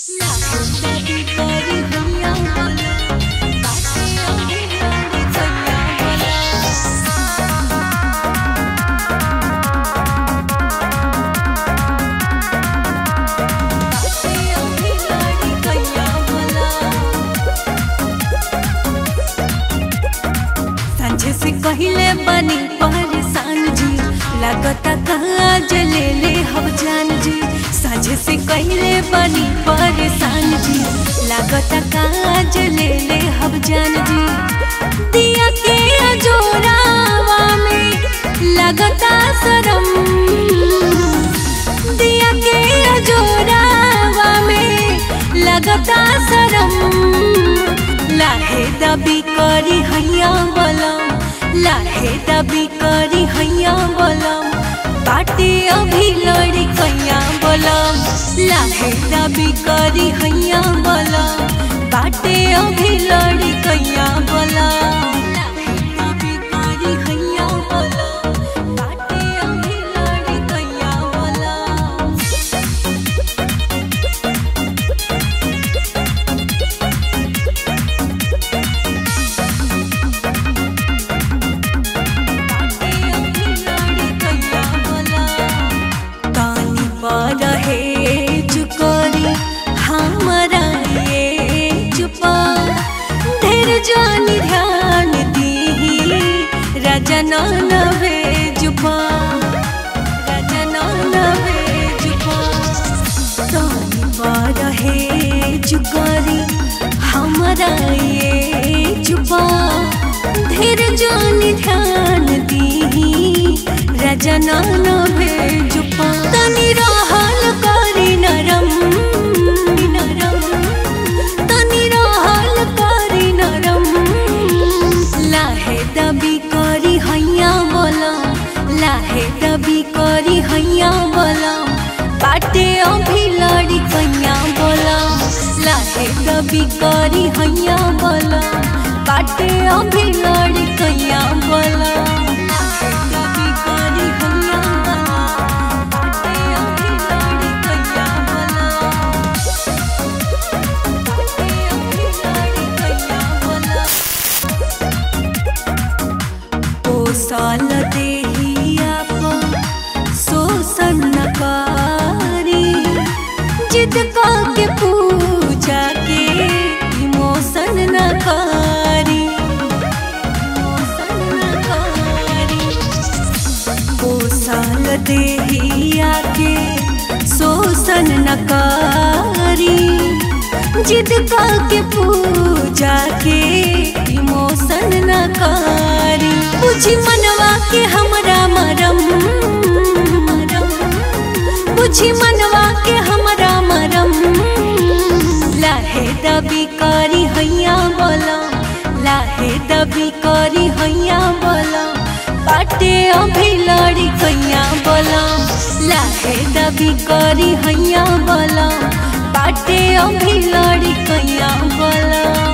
सांझे से कहिले बनी परेशान जी लागता काज ले ले हम जान जी सांझे से कहिले बनी परेशान जी लागता काज ले ले हम जान जी दिया के अजोरावा में लागता शरम दिया के अजोरावा में लगता शरम लाहे दबी करी हैया बलम लाहे दबी करी हैया बलम बाटे अभी लड़ी कैया बलम लाहे दबी करी हैया बलम बाटे अभी लड़ी कैया बलम लाहे दबी करी हैया बलम बाटे अभी लड़ी कैया बलम तानी पर है चुकरी हमरा ये चुपा ढेर जानी ध्यान दी राजा नवे जुपा राजा नवे जुपा तानी पर है चुकरी हमरा ये चुपा ढेर जानी ध्यान दी राजा नवे जुपा तनी रहल करी नरम नरम तनी रहल करी नरम लाहे दबी करी हैया बोलम लाहे दबी करी हैया बोलम बाटे अभी लड़ी कैया बोलम लाहे दबी करी हैया बोलम बाटे अभी लड़ी कैया बोलम लाहे दबी करी हैया बोलम बाटे अभी लड़ी कैया बोलम बाटे अभी लड़ी कैया बोलम पोसल देहिया पर शोषण न करी जिद के पूजा के इमोशन न करी इमोशन न करी पोसल देहिया के शोषण न करी जिद के पूजा के इमोशन न करी बुझी मनवा के हमरा मरम मरम बुझी मनवा के हमरा मरम लाहे दबी करी हैया बोलम लाहे दबी करी हैया बोलम बाटे अभी लड़ी कैया बोलम लाहे दबी करी हैया बोलम बाटे अभी लड़ी कैया बोलम